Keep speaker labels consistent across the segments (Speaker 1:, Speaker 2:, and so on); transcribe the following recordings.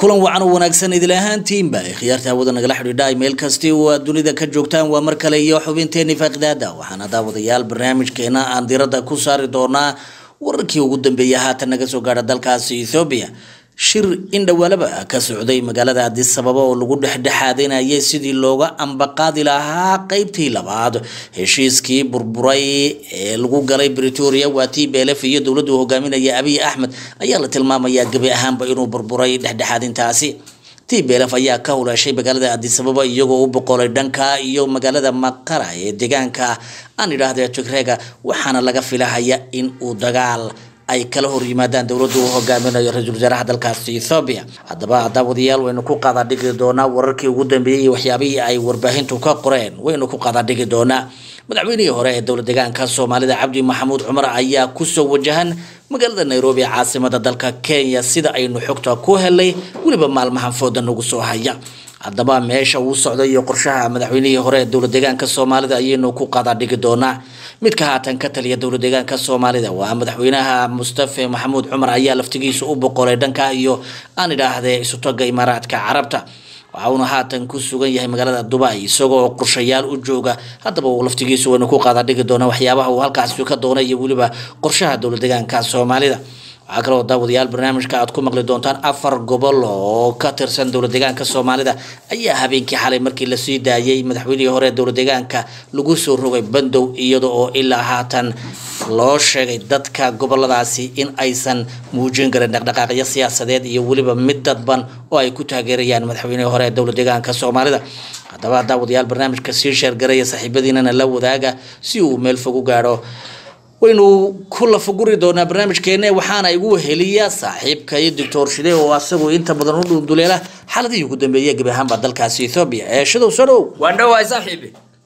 Speaker 1: kulan wacan oo wanaagsan idil ahaantiinba khiyaarta hawada nagala xidhiidha meel kasti oo aad dunida ka joogtaan waa mar kale iyo xubinteeni faaqidaada waxaana daawadayaal barnaamijkeena aan diradda ku saari doonaa wararkii ugu dambeeyay haatan naga soo gaadha dalkaasi ethoobiya shir indhawaalaba ka socday magaalada addis ababa oo lagu dhexdhexaadinayay sidii looga ambaqaadi lahaa qeybtii labaad heshiiskii burburay ee lagu galay bretoria waa t b lf iyo dowladdu hogaaminaya abiy axmed ayaa la tilmaamayaa gebi ahaanba inuu burburay dhexdhexaadintaasi t b lf ayaa ka huleeshay magaalada addis ababa iyagoo u boqolay dhanka iyo magaalada maqara ee deegaanka aan idhaahde tigreega waxaana laga filahaya in uu dagaal ay kala hor yimaadaan dowladdu uu hogaaminayo ra-iisul wasaaraha dalkaasi ethoobiya haddaba daawadayaal waynu ku qaadadhigi doonaa wararkii ugu dambeeyey iyo waxyaabihii ay warbaahintu ka qoreen waynu ku qaadadhigi doonaa madaxweynihii hore ee dowlad deegaanka soomaalida cabdi maxamuud cumar ayaa kusoo wajahan magaalada nairobi caasimada dalka kenya sida aynu xogta ku helay weliba maalmahan fooda nagu soo haya haddaba meesha uu socday iyo qorshaha madaxweynihii hore ee dowlad deegaanka soomaalida ayaynu ku qaadadhigi doonaa midka haatan ka taliya dowlad deegaanka soomaalida waa madaxweynaha mustafe maxamuud cumar ayaa laftigiisa u boqolay dhanka iyo aan idhaahde isutaga imaaraadka carabta waxa uuna haatan ku sugan yahay magaalada dubai isagoo qorshayaal u jooga haddaba uu laftigiisu waynu ku qaadadhigi doonaa waxyaabaha uu halkaasi ka doonay iyo weliba qorshaha dowlad deegaanka soomaalida waxaa kaloo daawadayaal barnaamijka aad ku maqli doontaan afar gobol oo ka tirsan dowlad deegaanka soomaalida ayaa habeenkii xalay markii lasii daayay madaxweynihii hore ee dowlad deegaanka lagu soo rogay bandow iyada oo ilaa haatan loo sheegay dadka goboladaasi in aysan muujin karin dhaqdhaqaaqyo siyaasadeed iyo weliba mid dadban oo ay ku taageerayaan madaxweynihii hore ee dowlad deegaanka soomaalida haddaba daawadayaal barnaamijka sii sheergaraya saaxiibadiinana la wadaaga si uu meel fog u gaadho waynu ku lafaguri doonaa barnaamijkeena waxaana igu heliya saaxiibka iyo doctor shide oo asagoo inta badan u dhunduleela xaaladihii ugu dambeeyay gebi ahaanba dalkaasi ethoobia ee shidow soo dhow
Speaker 2: waan dhowahay saaxiibi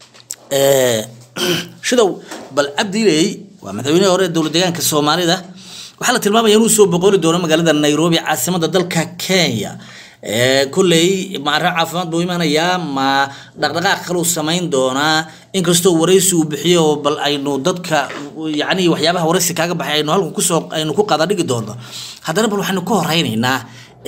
Speaker 1: shidow bal cabdiley waa madaxweynihii hore ee dowlad deegaanka soomaalida waxaa la tilmaamaya inuu soo boqoli doono magaalada nairobi caasimada dalka kenya kolley maare caafimaad buu imanayaa ma dhaqdhaqaaq kaluu samayn doonaa inkastoo waraysi uu bixiyo bal aynu dadka yani waxyaabaha waraysi kaaga baxay aynu halkan kusoo aynu ku qaadadhigi doono haddana bal waxaynu ka horeynaynaa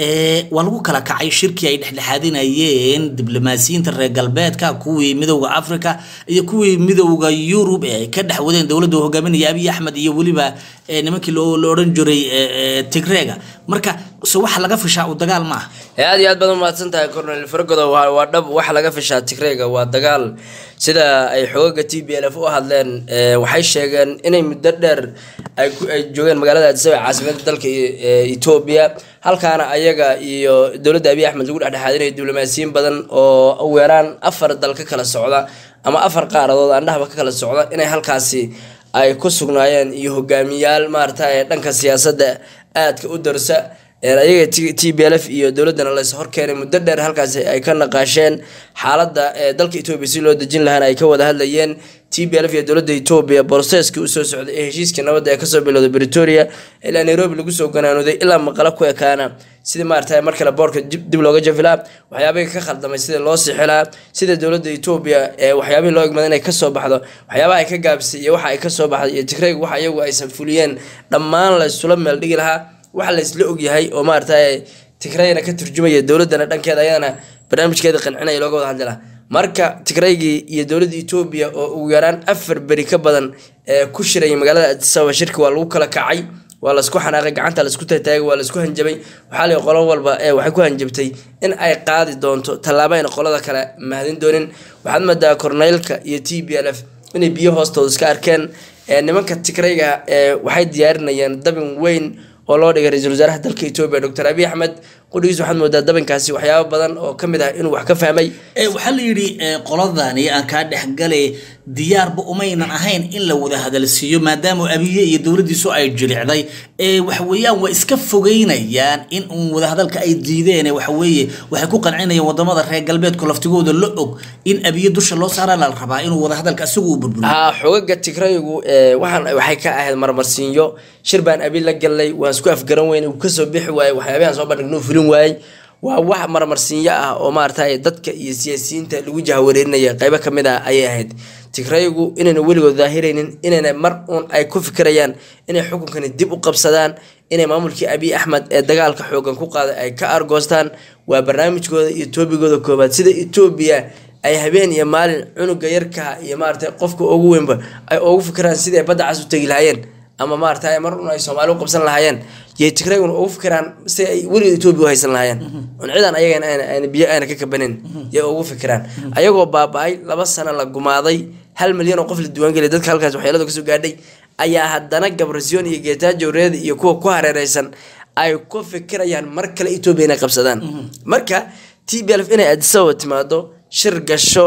Speaker 1: waa lagu kala kacay shirkii ay dhexdhexaadinayeen diblomaasiyiinta reer galbeedka kuwii midowda africa iyo kuwii midowda yurub ee ay ka dhex wadeen dowladda hogaaminaya abiy axmed iyo weliba nimankii la odhan jiray tigreega marka se waxa laga fishaa uu dagaal ma ah
Speaker 2: aad iyo aad baad umahadsan tahay cornel fargodo waa dhab waxa laga fishaa tigreega waa dagaal sida ay xoogaga t b l f u hadleen waxay sheegeen inay muddo dheer ay joogeen magaalada addisababa caasimada dalka etoobiya halkaana ayaga iyo dowladda abiy axmed lagu dhexdhexaadinayo diblomaasiyiin badan oo ugu yaraan afar dal ka kala socda ama afar qaaradood andhahaba ka kala socda inay halkaasi ay ku sugnaayeen iyo hogaamiyaal maarata dhanka siyaasadda aadka u darsa ayaga t b l f iyo dowladana lays horkeenay muddo dheer halkaasi ay ka naqaasheen xaaladda dalka etoobiya si loo dejin lahaana ay ka wada hadlayeen t b l f iyo dowladda etoobiya boroseskii usoo socday ee heshiiskii nabadda ee kasoo bilowday bretoria ilaa nairobi lagu soo ganaanuday ilaa maqalo ku ekaana sidii maarata mar kale boorka dib looga jafilaa waxyaabihii ka khaldamay sidii loo sixilaa sida dowladda etoobiya ee waxyaabihii loo egmada inay kasoo baxdo waxyaabaha ay ka gaabisay iyo waxa ay kasoo baxday iyo tigreyg waxa iyagu aysan fuliyeen dhammaan laysula meel dhigi lahaa waxa laysla ogyahay oo maarata tigreyna ka turjumaya dowladana dhankeeda ayadana barnaamijkeeda qancinaya looga wada hadli lahaa marka tigreygii iyo dowladda etoobiya oo ugu yaraan afar beri ka badan ee ku shirayay magaalada addisababa shirka waa lagu kala kacay waa laisku xanaaqay gacanta laisku tataagay waa laisku hanjabay waxaa la qolo walba ee waxay ku hanjabtay in ay qaadi doonto tallaabo ayna qolada kale mahadin doonin waxaad moodaa korneylka iyo t b l f inay biyo hoostooda iska arkeen nimanka tigreyga waxay diyaarinayaan dabin weyn oo loo dhigay ra-iisul wasaaraha dalka etoobiya doctor abiy axmed qudhigiis waxaad moodaa dabinkaasi waxyaabo badan oo ka mid ah inuu wax ka fahmay
Speaker 1: waxaa la yidhi qoladani aan kaa dhexgalay diyaarba umaynan ahayn in la wada hadalsiiyo maadaama abiye iyo dowladdiisu ay jilicday waxaweeyaan waa iska fogeynayaan in uun wadahadalka ay diideen waxaweeye waxay ku qancinayaan wadamada reer galbeedku laftigooda la og in abiye dusha loo saara la rabaa inuu wadahadalka isagu u burburiyo
Speaker 2: haa xogaga tigraygu waxaan waxay ka ahayd marmarsiinyo shir baan abi la galnay waan isku afgaran weyn uu kasoo bixi waayey waxyaabahan soo bandhignuu fulin waayey waa wax marmarsiinyo ah oo maarata dadka iyo siyaasiyiinta lagu jahwareerinaya qeybo kamid ah ayay ahayd tigraygu inayna weligood daahiraynin inayna mar uun ay ku fikirayaan inay xukunkani dib u qabsadaan inay maamulkii abiy axmed ee dagaalka xoogan ku qaaday ay ka argoostaan waa barnaamijkooda iyo toobigooda koobaad sida etoobiya ay habeen iyo maalin cunuga yarka iyo maarata qofka ugu weynba ay ugu fikiraan sidai badda cas u tegi lahaayeen ama maarata mar un ay soomaali u qabsan lahaayeen yay tigrayguna ugu fikiraan si ay weligood etoobiya u haysan lahaayeen un cidan ayagan ayna biyo ayna ka kabanin yay ugu fikiraan ayagoo baaba-ay laba sano la gumaaday hal milyan oo qof la diiwaangeliya dadka halkaas waxyeelada kasoo gaadhay ayaa haddana gabrasiyon iyo geetaajo reed iyo kuwa ku hareereysan ay ku fikirayaan mar kale etoobiya inay qabsadaan marka t b lf inay adisababa timaado shir gasho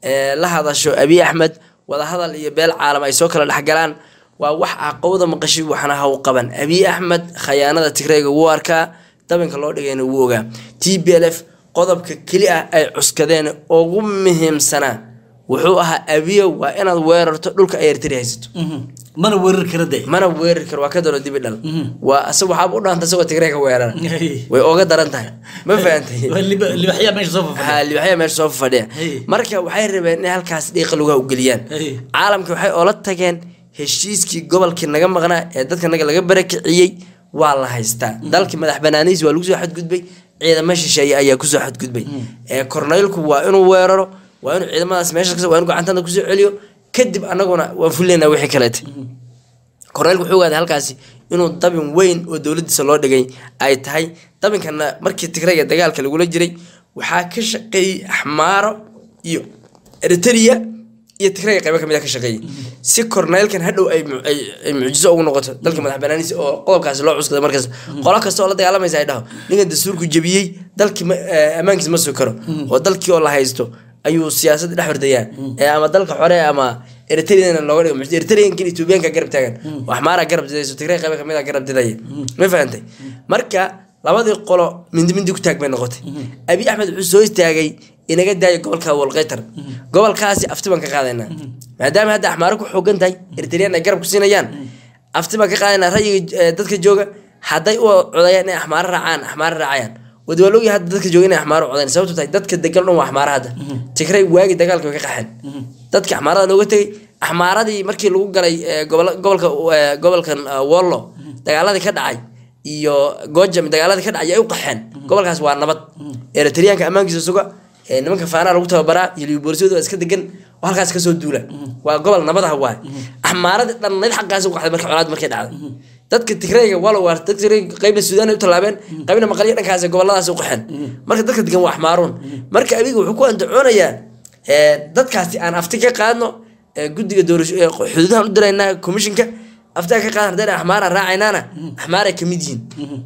Speaker 2: la hadasho abiy axmed wadahadal iyo beel caalam ay soo kala dhexgalaan waa wax aqowda maqashi waxna haw qaban abiy axmed khayaanada tigrayga wuu arkaa dabinka loo dhigayna wuu ogaa t b l f qodobka keli ah ay cuskadeen ugu muhiimsanaa wuxuu ahaa abiyo waa inaad weerarto dhulka ay ertari haysato
Speaker 1: mana weerar kara de
Speaker 2: mana weerari karo waa ka daro dibi dhal waa asag waxaaba u dhaanta isagoo tigrey ka weerara way oga daran tahay ma fahantay
Speaker 1: libaxyaa meesha soo fafadhiya
Speaker 2: ha libaxya meesha soo fadhiya
Speaker 1: Hey.
Speaker 2: marka waxay rabeen inay halkaas dhiiqa lugaha u geliyaan
Speaker 1: Hey.
Speaker 2: caalamka waxay oola tageen heshiiskii gobolkii naga maqnaa ee dadka naga laga barakiciyey waa la haystaa dalkii madax banaanihiis waa lagu soo xadgudbay ciidamo shisheeye ayaa kusoo xadgudbay ee korneylku waa inuu weeraro waa inuu ciidamadaas meesha kas waa inuu gacantada kusoo celiyo kadib anaguna waan fuleynaa wixii kaleete korneylku wuxuu ogaaday halkaasi inuu dabin weyn oo dowladiisa loo dhigay ay tahay dabinkana markii tigrayga dagaalka lagula jiray waxaa ka shaqeeyey axmaaro iyo eritrea iyo tigrayga qaybo kamid a ka shaqeeyey si korneylkan hadhow ay mu- ay- ay mucjiso ugu noqoto dalka madax banaaniisa oo qodobkaasi loo cuskaday markaas qolo kasta oo la dagaalamaysa ay dhaho ninkan dastuurku jebiyey dalkii ma- eh, ammaankiisa ma sugi karo oo dalkii oo la haysto ayuu siyaasadda dhex hordayaa ee ama dalka xore ama eritreana looga dhigo muxuu- eritreankan etoobiyaanka garab taagan oo axmaara garab didayso tigray qaybo kamid a garab didaya ma fahantay marka labadii qolo mindi mindi ku taag bay noqotay abi axmed wuxuu soo istaagay inaga daayo gobolka walqaytar gobolkaasi afti baan ka qaadaynaa maadaama hadda axmaaro ku xoogan tahay eritrean ay garab ku siinayaan afti baan ka qaadaynaa rayiga eh, dadka jooga hadday u codayaan inay axmaaro raacaan axmaaro raacayaan wadi waa loogi hadda dadka jooga inay axmaaro codayaan sababto tahay dadka degan dhan waa axmaaro hadda tigray waagi dagaalka way ka qaxeen dadka axmaarada looga tegay axmaaradii markii lagu galay eh, gobola- gobolka eh, gobolkan eh, wollo dagaaladii ka dhacay iyo gojam dagaaladii ka dhacay ay u qaxeen gobolkaas waa nabad eritreanka ammaankiisa suga ee nimanka faanaa lagu tababaraa iyo liboolisyadu waa iska degan oo halkaas kasoo duula waa gobol nabadaha waay axmaaradii dhannayd xaggaas u qaxday marka colaad markay dhacday dadka tigrayga walo waa dadka tigrayga qaybna suudaan ay u tallaabeen qaybna maqalyo dhankaas goboladaas u qaxeen marka dadka degan waa axmaaruun marka abiga wuxuu ku andacoonayaa ee, dadkaasi aan afti ka qaadno ee, guddiga doorasho ee, xuduudahan u diraynaa commissionka aftaa ka qaadan haddayna axmaara raacaynaana axmaaray kamid yihiin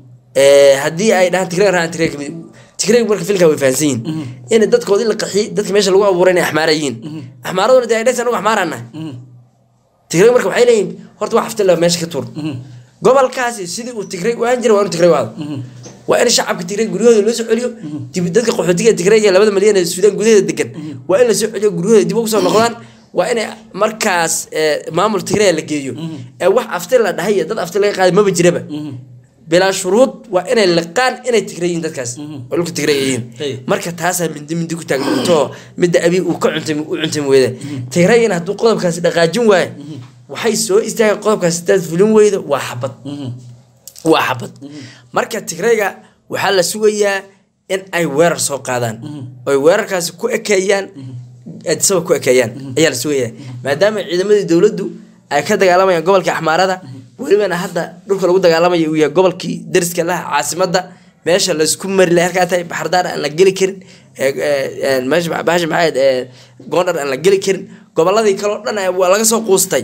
Speaker 2: Ee, haddii ay dhahaan tigray raacan tigray kamid tigray marka filka way fahansan yihiin in dadkoodii la qaxiyey dadka meesha lagu abuuray inay axmaara yihiin axmaaraduna dee ay dhaysa anagu axmaaraan nahay tigray marka waxay leeyihin horta wax afti la meesha ka tuur gobolkaasi sidii uu tigray u ahaan jiray waa inuu tigray u aado waa in shacabka tigray guryahooda loo soo celiyo dib dadka qaxootiga tigray ee labada malyan ee suudaan gudaheeda degan waa in la soo celiyo guryahooda dib ugu soo noqdaan waa inay markaas ee, maamul tigray la geeyo ee wax afti la dhahay iyo dad afti laga qaaday maba jiraba bilaa shuruud waa inay liqaan inay tigray yihiin dadkaas oo dhulka tigray ay yihiin
Speaker 1: Hey.
Speaker 2: marka taasaa mindi mindi ku taagnato midda abi uu ka cuntay u cuntay weyda tigrayina hadduu qodobkaasi dhaqaajin waayo waxay soo istaageen qodobkaasi hadaad fulin weydo waa xabad waa xabad marka tigrayga waxaa la sugayaa in ay weerar soo qaadaan oy weerarkaasi ku ekeeyaan adisaba ku ekeeyaan ayaa la sugayaa maadaama ciidamadii dowladdu ay ka dagaalamayaan gobolka axmaarada welibana hadda dhulka lagu dagaalamaya uu yahay gobolkii dariska laha caasimada meesha laysku mari lahay halkaa tahay baxardaar aan la geli karin ee- ee- ee, meesha bahasha maxayd ee goondhar aan la geli karin goboladii kale oo dhan eh, waa laga soo quustay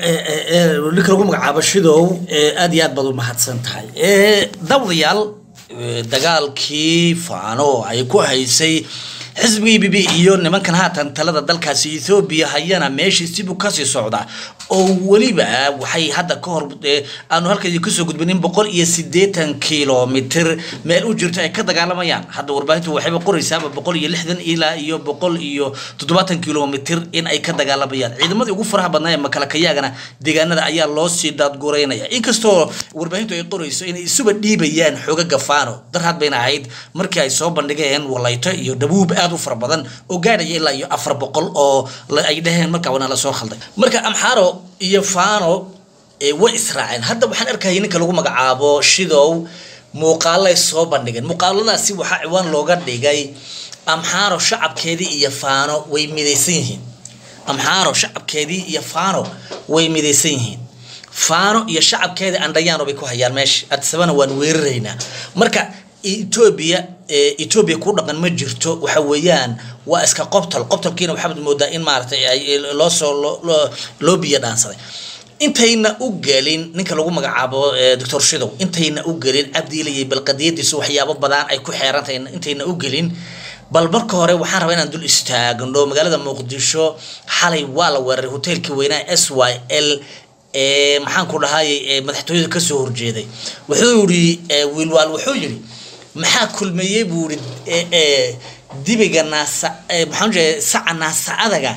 Speaker 1: ninka lagu magacaabo shidow ee, aad iyo aad baad u mahadsan tahay Ee, dawdayaal ee, dagaalkii faano ay ku haysay xisbigii bibi iyo nimankan haatan talada dalkaasi ethoobiya hayana meeshii sibuu kasii socda oo weliba waxay hadda ka hor eh, aanu halkaydi kasoo gudbinin boqol iyo sideetan kilomitr meel u jirto ay ka dagaalamayaan hadda warbaahintu waxayba qoraysaaba boqol iyo lixdan ilaa iyo boqol iyo toddobaatan kilomitr in ay ka dagaalamayaan ciidamadii ugu faraha badnaa ee makalakayaagana deegaanada ayaa loo sii daadgureynaya inkastoo warbaahintu ay qorayso inay isuba dhiibayaan xoogaga faano darhad bayna ahayd markii ay soo bandhigeen walayto iyo dhabuub aad u fara badan oo gaadhaya ilaa iyo afar boqol oo la- ay dhaheen markaa wana lasoo khalday marka amxaaro iyo faano ee way israaceen hadda waxaan arkayay ninka lagu magacaabo shidow muuqaalay soo bandhigeen muuqaaladaasi waxaa ciwaan looga dhigay amxaaro shacabkeedii iyo faano way midaysan yihiin amxaaro shacabkeedii iyo faano way midaysan yihiin faano iyo shacabkeedii andhayaano bay ku hayaan meesha adisabana waan weeraraynaa marka etoobiya eh, etoobiya ku dhaqan ma jirto waxa weeyaan waa iska qobtol qobtolkiina waxaad moodaa in maaragtay ay loo soo loo- loo- loo biyo dhaansaday intayna u gelin ninka lagu magacaabo eh, doctor shidow intayna u gelin cabdiilayay bal qadiyadiisu waxyaabo badan ay ku xeerantahay intayna u gelin bal marka hore waxaan rabaa inaan dul istaagno magaalada muqdisho xalay waa la weeraray hoteelkii weynaa s y l ee maxaan ku dhahayay ee madaxtooyada kasoo horjeeday wuxuu yidhi eh, wiilwaal wuxuu yidhi maxaa kulmeeyey buu yidhi eh, eh, dibiga naasa eh, maxaan jeeda saca naasa adaga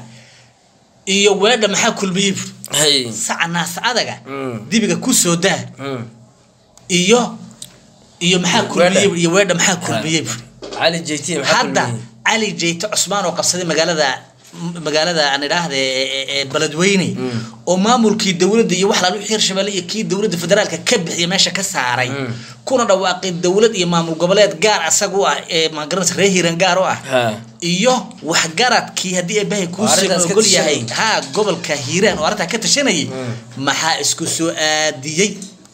Speaker 1: iyo weedha maxaa kulmeeyey buu
Speaker 2: hay
Speaker 1: saca naasa adaga
Speaker 2: Mm.
Speaker 1: dibiga kusoo daa
Speaker 2: Mm.
Speaker 1: iyo iyo maxaa kulmiyey
Speaker 2: Weedha.
Speaker 1: iyo weedha maxaa kulmiyey buu
Speaker 2: cali jt maxaa
Speaker 1: hadda
Speaker 2: kulmiyey?
Speaker 1: cali jeyte cusmaan oo qabsaday magaalada magaalada aan idhaahda beledweyne oo maamulkii dowladda iyo wax laal wixii hirshabelle iyo kii dowladda federaalka ka bixiya meesha ka saaray kuna dhawaaqay dowlad iyo maamul goboleed gaar asaga u ah ee magaranaysa reer hiiran gaar u ah
Speaker 2: Ha.
Speaker 1: iyo waxgaradkii haddii eebahay
Speaker 2: Oo
Speaker 1: kuusii
Speaker 2: arrintaas ka
Speaker 1: ogol yahay
Speaker 2: tashanayay.
Speaker 1: ha gobolka hiiraan oo arrintaa ka tashanayay maxaa isku soo aadiyey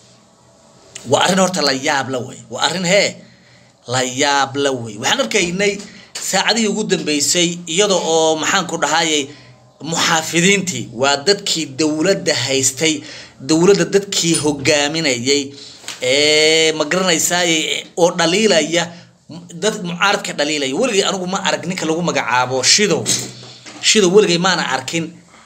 Speaker 1: waa arrin horta la yaab la wey waa arrin hee la yaab la wey waxaan arkaynay saacadihii ugu dambeysay iyada oo maxaan ku dhahayay muxaafidiintii waa dadkii dowladda haystay dowladda dadkii hogaaminayay ee ma garanaysaay oo dhaliilaya dad mucaaradka dhaliilaya weligay anigu ma arag ninka lagu magacaabo shidow shidow weligay maana arkin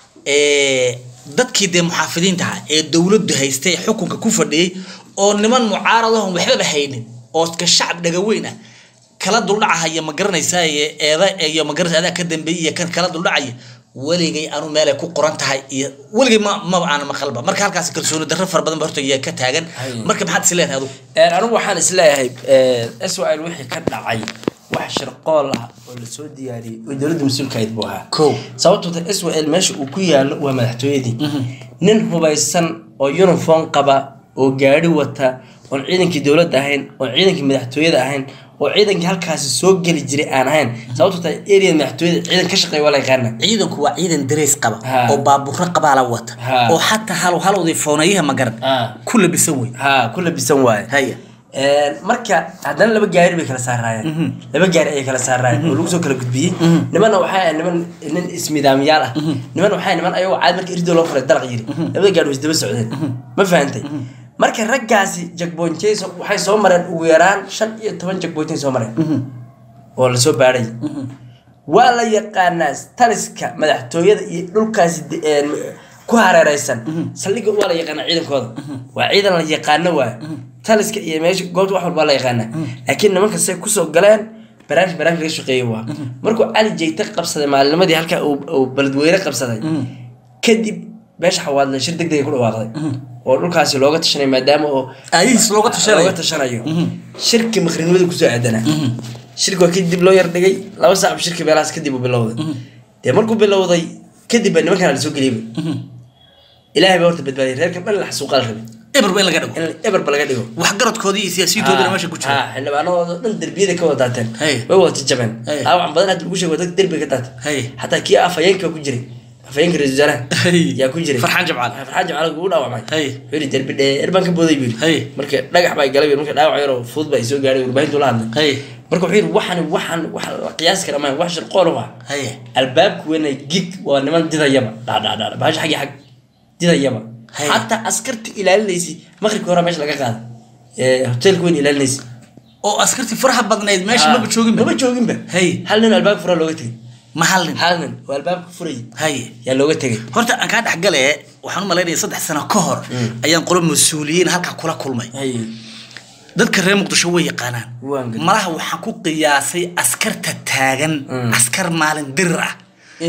Speaker 1: ee dadkii dee muxaafidiinta ahaa ee dowladdu haystay ee xukunka ku fadhiyey oo niman mucaaradahon waxbaba haynin oo ka shacab dhagaweyn ah kala duldhacahaya ma garanaysaa eeda iyo ma garanaysa adaa ka dambeeyay iyo kan kala duldhacaya weligay anu meelay ku qoran tahay iyo weligay ma maba aana maqalba marka halkaas kalsooni darro fara badan ba horta yaa ka taagan
Speaker 2: Hay.
Speaker 1: marka maxaad is leedahay adugu
Speaker 2: Een, anigu waxaan isleeyahay swl wixii ka dhacay wax shirqool ah oo lasoo diyaariyey oo dowladda mas-uulka ahayd buu ahaa
Speaker 1: kow
Speaker 2: sababtoo ta swl meesha uu ku yaalo waa madaxtooyadii nin hubaysan oo uniform qaba oo gaari wata oon ciidankii dowladda ahayn oon ciidankii madaxtooyada ahayn oo ciidankii halkaasi soo geli jiray aan ahayn sababtoo ta area madaxtooyada ciidan ka shaqeeya waa la yaqaana
Speaker 1: ciidanku waa ciidan dareys qaba
Speaker 2: Ha.
Speaker 1: oo baabuuro qabaa la wata
Speaker 2: Ha.
Speaker 1: oo xataa hal halowdii foonayaha magaran
Speaker 2: Ha.
Speaker 1: ku labisan wey
Speaker 2: ha ku labisan waaye
Speaker 1: haya
Speaker 2: Een, marka haddana laba gaari bay kala saaraayeen laba gaari ayay kala saaraayeen oo lagu soo kala gudbiyey nimanna waxay ahayd niman nin ismidaamyaal ah niman waxay niman ayagoo caad marka irdo loo furay dalaq yiri labada gaari way isdaba socdeen ma fahantay marka raggaasi jagboonjey waxay soo mareen ugu yaraan shan iyo toban jagboonjey soo mareen oo lasoo baadhay waa la yaqaanaa taliska madaxtooyada iyo dhulkaasi de- een, ku hareereysan saldhigga waa la yaqaanaa ciidankooda waa ciidan la yaqaano waay taliska iyo meesha goobta wax walba waa la yaqaanaa laakiin nimanka say kusoo galeen barnaamij barnaamij laga shaqeeyey waa markuu cali jeyte qabsaday maalinimadii halkaa uu uu beledweyne qabsaday kadib meesha xawaadle shir deg dega ku dhawaaqday oo dhulkaasi looga tashanay maadaama oo
Speaker 1: aayihiis looga tashanayo
Speaker 2: looga tashanayo shirki maqrinimada kusoo aadanaa shirki waa kadib loo yar dhigay laba saac shirki meelahaas kadib uu bilowday dee markuu bilowday kadib baa nimankan lasoo geliyay ilaahay baa horta badbaadiyay reerkan dhan la xasuuqa la rabay
Speaker 1: eberba in laga dhigo
Speaker 2: in eberba laga dhigo
Speaker 1: waxgaradkoodii iyo siyaasiyiintoodina meesha ku jira
Speaker 2: Ha, xildhibaanadooda dhan derbiyada ka wada daateen
Speaker 1: Hey.
Speaker 2: way wada jajabeen
Speaker 1: Hey.
Speaker 2: dhaawacan badan hadda lagu sheego dad derbiga ka daatay
Speaker 1: Hey.
Speaker 2: xataa kii afhayeenka ku jiray afhayeenka ra-iisul wasaaraha
Speaker 1: Hey.
Speaker 2: yaa ku jiray
Speaker 1: Farxaan Jimcaale.
Speaker 2: farxaan jimcaale ugu dhaawacmay
Speaker 1: Hey.
Speaker 2: wuxuu yidhi derbi dheer baan ka booday buu
Speaker 1: Hey.
Speaker 2: yidhi marka dhagax baa galay marka dhaawac yaroo fudud baa isoo gaadhay warbaahintu la hadlay
Speaker 1: Hey.
Speaker 2: marka wuxuu yidhi waxan waxan wax la qiyaasi kara maaha wax shirqool u ah
Speaker 1: Haye.
Speaker 2: albaabku weyna gig waa niman didayaba dhaadhaadhaa bahasha xaggi xag didayaba
Speaker 1: Hey.
Speaker 2: xataa askarta ilaalinaysi maqribka hore meesha laga qaaday ee hoteelka weyn ilaalinaysi
Speaker 1: oo askartii faraha badnayd meesha maba jooginba
Speaker 2: maba jooginba
Speaker 1: Hey.
Speaker 2: hal nin albaabka furaa looga tegay
Speaker 1: ma hal nin
Speaker 2: hal nin oo albaabka furayay
Speaker 1: haye
Speaker 2: yaa looga tegay
Speaker 1: horta aan kaa dhexgale waxaan u malaynaya saddex sano ka hor ayaan qolo mas-uuliyiin halkaa kula kulmay
Speaker 2: hay
Speaker 1: dadka reer muqdisho way yaqaanaan
Speaker 2: Waan gartay.
Speaker 1: malaha waxaan ku qiyaasay askarta taagan
Speaker 2: Mm.
Speaker 1: askar maalin dirir ah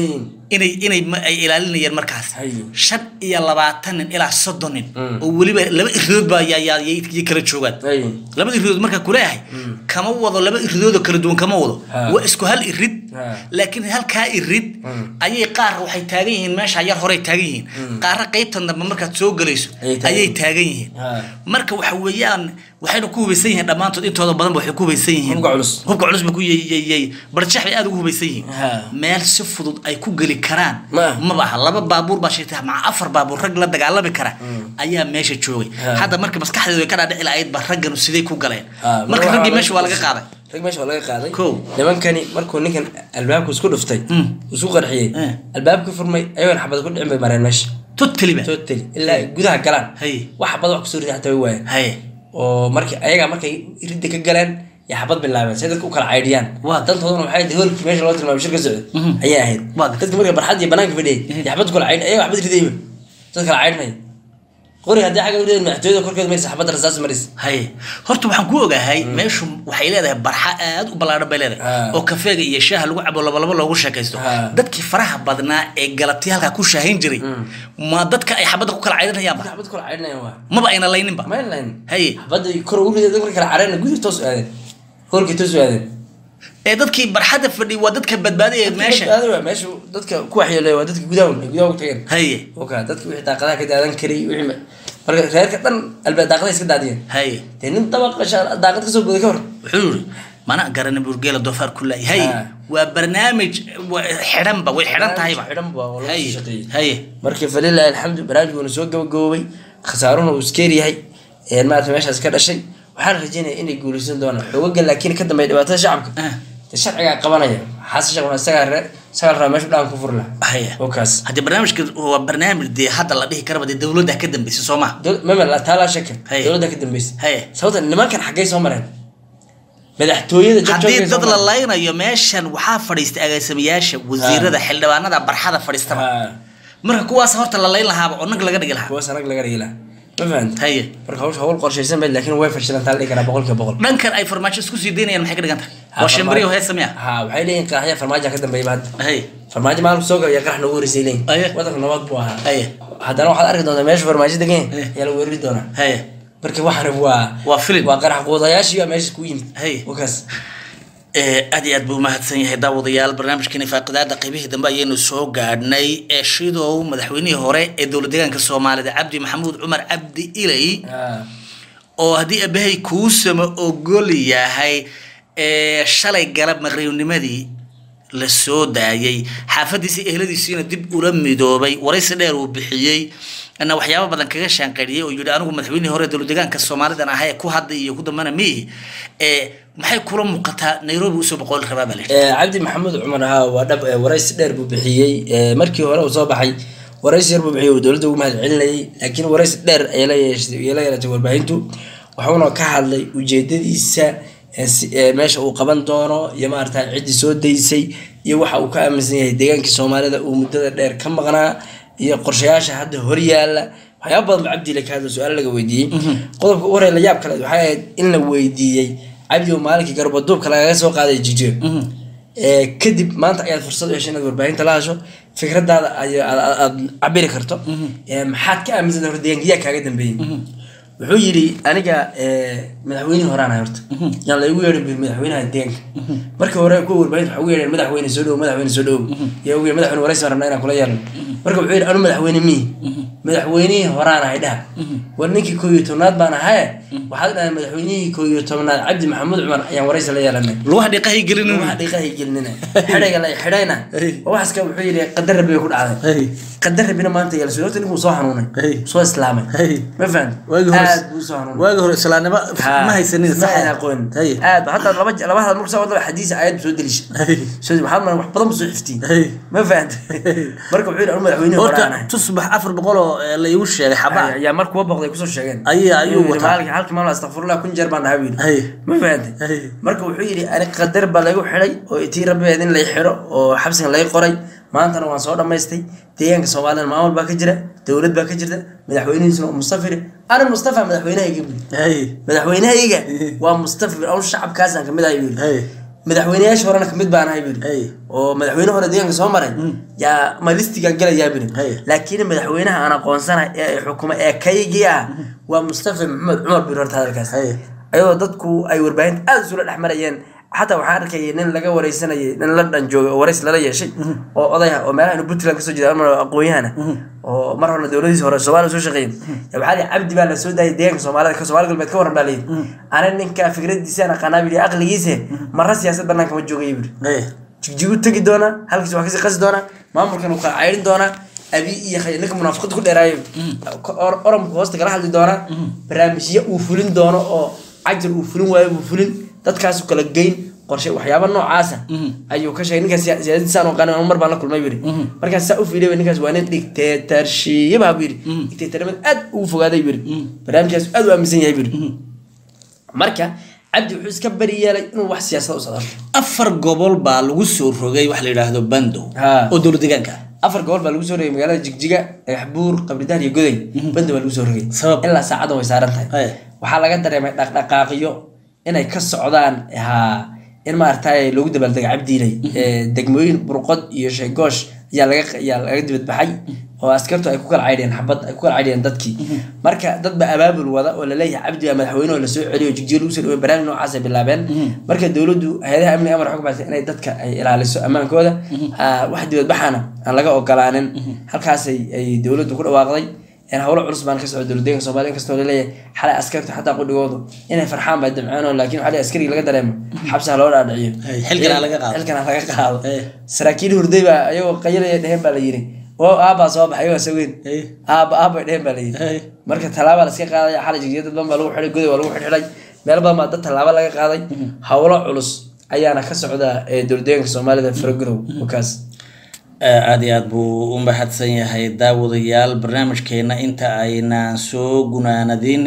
Speaker 1: inay inay ma- ay ilaalinayeen markaas
Speaker 2: Hayo.
Speaker 1: shan iyo labaatan nin ilaa soddon nin
Speaker 2: Mm.
Speaker 1: oo weliba laba iridood baa yaa- yaa- yay yay kala joogaan
Speaker 2: hay
Speaker 1: laba iridood markaa kuleeyahay kama wado laba iridood oo kala duwan kama wado
Speaker 2: Ha.
Speaker 1: waa isku hal irid
Speaker 2: Ha.
Speaker 1: laakiin halkaa irid
Speaker 2: Mm.
Speaker 1: ayay qaar waxay taagan yihiin meesha yar horey taagan yihiin qaarna qaybtan dambe markaad soo gelayso
Speaker 2: Ayay taagan
Speaker 1: ayay
Speaker 2: yihiin.
Speaker 1: taagan yihiin
Speaker 2: Ha.
Speaker 1: marka waxa weeyaan waxayna ku hubaysan yihiin dhammaantood intooda badanba waxay ku hubaysan yihiin
Speaker 2: Hubka culus.
Speaker 1: hubka culus ba ku yyyy barjax bay aad ugu hubaysan yihiin
Speaker 2: Ha.
Speaker 1: meel si fudud ay ku geli karaan
Speaker 2: Ma.
Speaker 1: maba aha laba baabuur baa sheegtay maca afar baabuur rag la dagaalami kara ayaa meesha joogay
Speaker 2: Ha.
Speaker 1: hadda marka maskaxdeedu ay ka dhaadhici lahayd ba ragganu sidee ku galeen
Speaker 2: Ha,
Speaker 1: marka
Speaker 2: waxaa
Speaker 1: raggii
Speaker 2: laga-
Speaker 1: meesha waa laga qaaday
Speaker 2: rag meesha waa laga qaaday
Speaker 1: Kow.
Speaker 2: nimankani markuu ninkan albaabku isku dhuftay
Speaker 1: Mm.
Speaker 2: isku qarxiyey
Speaker 1: Eh.
Speaker 2: albaabka furmay ayagoon xabad ku dhicin bay mareen meesha
Speaker 1: totally ba
Speaker 2: totally ilaa ay gudaha galaan
Speaker 1: Hay.
Speaker 2: wax xabad wax kusoo rida xataa way waayeen
Speaker 1: haye
Speaker 2: oo markii ayaga markay ridda ka galeen ya xabad bilaabeen say dadka u kala caydhiyaan
Speaker 1: Waa.
Speaker 2: dantoodana waxay ahayd hoolkii meesha loo tilmaamay shirka socda
Speaker 1: Mhm.
Speaker 2: ayay ahayd
Speaker 1: Waa.
Speaker 2: dadka marka barxad iyo banaanka fadhiyay ya xabad ku kala caydh ayaga xabad ridayba dad kala caydhnaya qori haddii xagga rideen madaxtooyada korkeeda maysa xabadda rasaas maris
Speaker 1: haye horta waxaan ku ogahay meeshu waxay leedahay barxa aad u ballaadhan bay leedahay
Speaker 2: Ha.
Speaker 1: oo kafeega iyo shaaha lagu cabo labalabo loogu sheekaysto
Speaker 2: Ha.
Speaker 1: dadkii faraha badnaa ee galabtii halkaa ku shaahin jiray ma dadka ay xabadda ku kala caydhanayaanba
Speaker 2: xabad kala caydhnayaan waa
Speaker 1: maba ayna layninba
Speaker 2: mayn layn
Speaker 1: haye
Speaker 2: xabadda kor ugu rideen dadka kala caydhana gudaha toos u aadeen hoolkii toos u aadeen
Speaker 1: ee dadkii barxadda fadhi waa dadka badbaadaya meesha
Speaker 2: Badbaado waa meesha dadka ku waxyeelaya waa dadka gudaha ay gudaha ugu tageen
Speaker 1: haye
Speaker 2: oka dadka wixii daaqadaha ka daadan karay wixii ma- marka reerka dhan albaab daaqadaha iska daadiyeen
Speaker 1: haye
Speaker 2: dee nin dabaqa sha- daaqad kasoo goday ka hor
Speaker 1: wuxuu yiri mana garana burgeela doofaar ku laay haye
Speaker 2: Ha.
Speaker 1: waa barnaamij waa xidhanba way xidhan tahayba
Speaker 2: xidhan ba oo lagu
Speaker 1: haye
Speaker 2: sii shaqeeyey
Speaker 1: haye
Speaker 2: marka falilahi alxamdu barnaamijkuna soo gabagaboobay khasaaruhuna uu iskeer yahay een maarata meeshaas ka dhashay waxaan rajeynaya inay guuleysan doonaan xoogaga laakiin ka dambeeya dhibaatada shacabka
Speaker 1: Ah.
Speaker 2: dee sharcigaa qabanaya xasan sheekh maxamed isagaa reer isagaa rabaa meeshu dhaan ku furi lahaa
Speaker 1: haye
Speaker 2: oo kaas
Speaker 1: haddii barnaamijka waa barnaamij dee hadda la dhihi karaba dee dowladda ka dambeysay soo maha
Speaker 2: Dol- mama la taalaa shaka
Speaker 1: Haye.
Speaker 2: dowladda ka dambeysay
Speaker 1: Haye.
Speaker 2: sababta nimankan xaggay soo mareen madaxtooyada
Speaker 1: haddii
Speaker 2: jabjabkay soo
Speaker 1: dad la
Speaker 2: mareen.
Speaker 1: laynayo meeshan waxaa fadhiistay agaasimayaasha wasiirada xildhibaanada barxada fadhiistaba
Speaker 2: Ha.
Speaker 1: marka kuwaas horta la layn lahaaba oo nag laga dhigi lahaa
Speaker 2: kuwaas anag laga dhigi lahaa ma fahanta
Speaker 1: haye
Speaker 2: marka hawsha hawl qorshaysan bayd laakiin way fashilantaa la dhihi karaa boqolkiiba boqol
Speaker 1: dhankan ay farmaajo isku sii daynayaan maxay ka dhigan tahay
Speaker 2: Ha,
Speaker 1: waa shimbiriyo
Speaker 2: farmaajo-
Speaker 1: heesa miya
Speaker 2: ha waxay leeyihin qaraxya farmaajo ka dambeeyba hadda
Speaker 1: haye
Speaker 2: farmaajo maalinku soo gala qarax noogu horeysay leeyihin
Speaker 1: Aye.
Speaker 2: wadanka nabad buu ahaa
Speaker 1: haye
Speaker 2: haddana waxaad arki doontaa meesha farmaajo degan
Speaker 1: Aye.
Speaker 2: ayaa la weerari doonaa
Speaker 1: haye
Speaker 2: marka waxaan waa
Speaker 1: Waa filim.
Speaker 2: waa qarax quudayaashii baa meesha ku yimid
Speaker 1: Aye.
Speaker 2: wakaas
Speaker 1: Eh, aad iyo aad buu umahadsan yahay daawadayaal barnaamijkeeni faaqidaada qaybihii dambe ayaynu soo gaadhnay ee shidow madaxweynihii hore ee dowlad deegaanka soomaalida cabdi maxamuud cumar cabdi ilay oo haddii abahay kuusama ogol yahay ee shalay galab maqribnimadii la soo daayay xaafadiisii ehladiisiina dib ula midoobay waraysi dheer uu bixiyey ana waxyaabo badan kaga shaanqariyey oo yidhi anigu madaxweynihii hore dowlad deegaanka soomaalidan ahaa ee ku hadda iyo ku dambana miihi ee maxay kula muuqataa nairobi usoo boqol rabaa baa la yidhi
Speaker 2: Eh, cabdi maxamuud cumar ahaa waa dhab eh, waraysi dheer buu bixiyey Eh, markii hore uu soo baxay waraysi yar buu bixiyey uu dowladda ugu mahad celinayay laakiin waraysi dheer ayay la yeeshay ayay la yeelatay warbaahintu wuxuuna ka hadlay ujeedadiisa eh, si- eh, meesha uu qaban doono iyo maarata ciddii soo daysay iyo waxa uu ka aaminsan yahay deegaankii soomaalida uu muddada dheer ka maqnaa iyo qorshayaasha hadda horyaala waxyaaba badan ba cabdi la ka hadla su-aal laga weydiiyey qodobka ugu horey la yaab kale waxay ahayd in la weydiiyey cabdi oo maalinkii garbaduubka lagaga soo qaaday jijiyo Ee, kadib maanta ayaad fursad u heshay inaad warbaahinta la hasho fikradaada ay- aad aad- aad cabiri karto Ee, maxaad ka aaminsan horta deegaankiyaa kaaga dambeeyey wuxuu yidhi aniga ee, madaxweynihii horaan ahay horta yaan la igu yeedhin bir madaxweynaha deegaanka markii hore kuwa warbaahinta waxaa ugu yeedheen madaxweyne soo dhow madaxweyne soo dhow yaa ugu yeedhin madaxweyne waraysi baan rabnaa inaan kula yeelno marka wuxuu yidhi anu madaxweyne mihi madaxweynihii horaan ahay dhaha war ninkii koo iyo tobnaad baan ahaye waxaad dhahay madaxweynihii koo iyo tobnaad cabdi maxamuud cumar ayaan waraysi la yeelanay
Speaker 1: lugaha dhiiqahay gelin
Speaker 2: waxa dhiiqahay gelinina xidhayga la xidhayna waxaas ka wuxuu yidhi qadar rabbi bay ku dhacday qadar rabbina maanta yeela soo horta ninkuu soo xanuunay soo islaamay ma fahan
Speaker 1: Waagii hore
Speaker 2: aad buu usoo hanuunay
Speaker 1: waagi hore islaamnimo ma haysanin
Speaker 2: ma ayna aqoon
Speaker 1: Hay.
Speaker 2: aad ba hataa laba laba hadal markuu soo wadaba xadiis aayad buu soo delisha
Speaker 1: Hay.
Speaker 2: soo waxaa maran wax badan buu soo xiftiin
Speaker 1: Hay.
Speaker 2: ma fahanta marka wuxuu yidhi anu madaxweynihi hore aan
Speaker 1: horta
Speaker 2: ahay
Speaker 1: tusbax afar boqol oo eh, la iigu sheegay xaba
Speaker 2: ayaa mar kuwa boqday kusoo sheegeen
Speaker 1: Ayay- ayuu
Speaker 2: Inuu yidhi
Speaker 1: wataa.
Speaker 2: maalinka halkii maalin astaqfirullah kun jeer baan dhahaa buu
Speaker 1: Hay.
Speaker 2: yidhi ma fahantay
Speaker 1: Hay.
Speaker 2: marka wuxuu yidhi ani qadar baa lagu xidhay oo itii rabbeed in lay xidho oo xabsigan lay qoray maantana waan soo dhammaystay deegaanka soomaalida maamul baa ka jira dowlad baa ka jirta madaxweynihiisuna waa mustafir ana mustafa madaxweynahayga buu yidhi
Speaker 1: Hay.
Speaker 2: madaxweynahayga waa mustafir awl shacabkaasaan kamid ahay buu yidhi
Speaker 1: Hay.
Speaker 2: madaxweynayaasha horena kamid baan ahay buu
Speaker 1: Hey.
Speaker 2: yidhi oo madaxweyne hore deegaanka soo maray yaa ma listigaan gelayaa buu
Speaker 1: Hey.
Speaker 2: yidhi laakiin madaxweynaha aan aqoonsanahay ee xukuma ee kaygii ah waa mustafa maxamed cumar buu yidhi horta hadalkaas
Speaker 1: Hey.
Speaker 2: ayadoo dadku ay warbaahinta aada isula dhex marayeen xataa waxaan arkayay nin laga wareysanayay nin la dhan joogay oo warays lala yeeshay oo oday ah oo meelaha inu puntland kasoo jeeda ama aqoon-yahana oo mar horena dowladiisa hore soomaaliya soo shaqeeyay yaa waxaa lihi cabdi baa la soo daayay deegaanka soomaalida ka soomaali galbeed ka waran baa layidhi ana ninka fikradiisaan aqaanaa buu yidhi aqligiise marra siyaasad banaanka ma joogaya buu yidhi
Speaker 1: Hay.
Speaker 2: jigjigu tegi doonaa halkiis waa kasii qasi doonaa maamulkan uu kala cayrin doonaa abi iyo khay ninka munaafiqada ku dheeraayo or- oranku hoosta kala hadli doonaa barnaamijyo uu fulin doono oo cajar uu fulin waayo buu fulin dadkaasu kala geyn qorshe waxyaaba noocaasa ayuu ka sheegay ninkaas siya- siyaasadiisaan oo qanin mar baan la kulmay buu yidhi markaas saa u fiiriya ninkaas waa nin dictatorship buu yidhi dictatornimada aad ugu fogaaday buu yidhi barnaamijkaas aad u aaminsan yahay buu yidhi marka cabdi wuxuu iska bari yeelay inuu wax siyaasada u socdo
Speaker 1: afar gobol baa lagu soo rogay wax la yidhaahdo bandow
Speaker 2: Ha.
Speaker 1: oo dowlad deegaanka ah
Speaker 2: afar gobol baa lagu soo rogay magaalada jigjiga dhagaxbuur qabridahar iyo goday banda baa lagu soo rogay
Speaker 1: Sabab?
Speaker 2: ilaa saacadan way saaran tahay
Speaker 1: Hey.
Speaker 2: waxaa laga dareemay dhaqdhaqaaqyo inay ka socdaan ha in maaragtay loogu dabaaldega cabdiilay ee, degmooyin burqod iyo sheegoosh ayaa laga ayaa laga dibadbaxay oo askartu ay ku kala caydhiyeen xabad ay ku kala caydhiyeen dadkii marka dad ba abaabul wada oo laleeyahay cabdi baa madaxweyne oo lasoo celiyo oo jigjiga lagu soo dhawey barnaamij noocaas ay bilaabeen marka dowladdu hay-adaha amniga amar waxay ku baxsay inay dadka ay ilaaliso ammaankooda Ah, wax dibadbaxana aan laga ogolaanin halkaasay ay dowladdu ku dhawaaqday een howlo culus baan ka socda dowladdeeganka soomaaliya inkastoo laleeyahay xalay askarta xataa qudhigoodu inay farxaan bay damceen oo laakiin waxaa askariga laga dareemo xabsaha loo dhaadhiciyo
Speaker 1: Hey, xilkana laga qaado.
Speaker 2: xilkana laga qaado
Speaker 1: Hey.
Speaker 2: saraakiil hurday baa ayagoo qayalaya dheheen baa la yidhi oo aabbaa soo baxay ayagoo saweyn
Speaker 1: Hey.
Speaker 2: aabba aabbay dheheen baa la yidhi
Speaker 1: Hey.
Speaker 2: marka tallaaba la iska qaadaya xalay jigjiga dad badan baa lagu xidhay goday waa lagu xidhxidhay meel badan baa dad tallaabo laga qaaday howlo culus ayaana ka socda ee dowladdeeganka soomaalida faragudow wakaas
Speaker 1: aada iyo aad buu u mahadsan yahay daawadayaal barnaamijkeena inta aynaan soo gunaanadin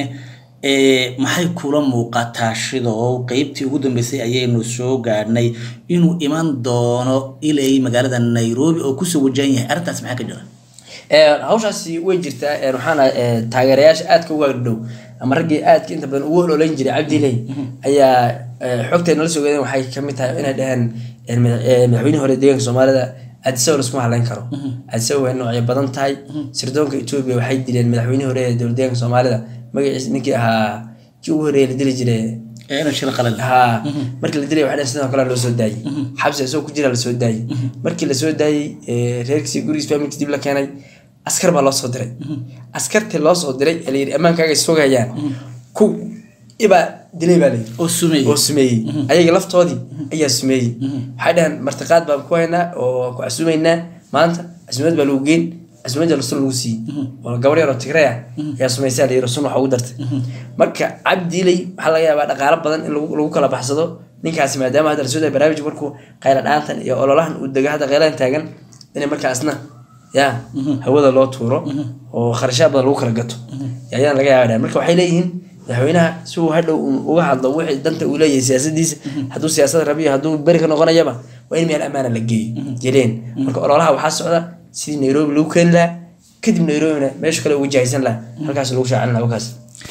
Speaker 1: ee maxay kula muuqataa shidoo qeybtii ugu dambeysay ayaynu soo gaadhnay inuu iman doono ilay magaalada nairobi oo kusoo wajahan yahay arrintaas maxaa ka jira
Speaker 2: Ee, hawshaasi way jirtaa ee, waxaana ee, taageerayaasha aadka uga dhow ama raggii aadka inta badan ugu ololeyn jiray cabdiley ayaa ee, xogteena la soo waxay kamid tahay inay dhaheen ee, madax- ee, madaxweynihii hore deegaanka soomaalida adisawa laskuma hadlayn karo adisawa way noocyo badan tahay sirdoonka etoobiya waxay dileen madaxweynihii hore ee dowlad deegaanka soomaalida magaciisa ninkii ahaa kii ugu horeeye la dili jiray
Speaker 1: ee ina shil qalal
Speaker 2: haa markii la dilay waxaa sidoo kale loo soo daayey xabsi isagoo ku jira la soo daayey markii la soo daayey ee, reerkiisii gurigiis familkiis dib la keenay askar baa loo soo diray askartii loo soo diray ee la yidhi ammaankaaga sugayaan ku ibaa dilay baa layidhi
Speaker 1: oo sumey
Speaker 2: oo sumeeyey ayaga laftoodii ayaa sumeeyey waxay dhaheen martiqaad baan ku haynaa oo ku casuumaynaa maanta casuumad baa lagu geyn casuumadda sun lagu siiyey oo gabar yar oo tigray ah ayaa sumaysaa layidhi sun waxa ugu dartay marka cabdiiley waxaa laga yaabaa dhaqaalo badan in lagu lagu kala baxsado ninkaasi maadaama hadda lasoo daaya barnaamijka markuu qayla dhaantan iyo ololahan uu dego hadda qaylahan taagan inay markaasna ya hawada loo tuuro oo kharashaad badan lagu kala gato ayaan laga yaabaa marka waxay leeyihiin madaxweynaha si uu hadhow uu uga hadlo wixii danta uu leeyahay siyaasadiisa hadduu siyaasad rabiyo hadduu beri ka noqonayaba waa in meel ammaana la geeyo yeleen marka ololaha waxaa socda sidii nairobi lagu keeni lahaa kadib nairobina meesha kale ugu jahaysan lahaa halkaas lagu shaacin lahaa wakaas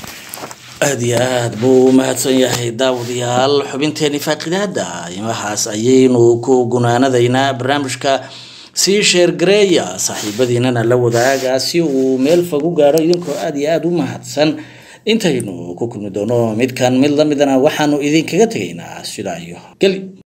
Speaker 1: aada iyo aada buu u mahadsan yahay daawadayaal xubinteeni faaqidaada imahaas ayaynu ku gunaanadaynaa barnaamijka sii sheergareeya saaxiibadiinana la wadaaga si uu meel fog u gaadho idinkoo aada iyo aada u mahadsan intaynu ku kulmi doono midkan mid lamidana waxaanu idinkaga tegaynaa sidaa iyo geli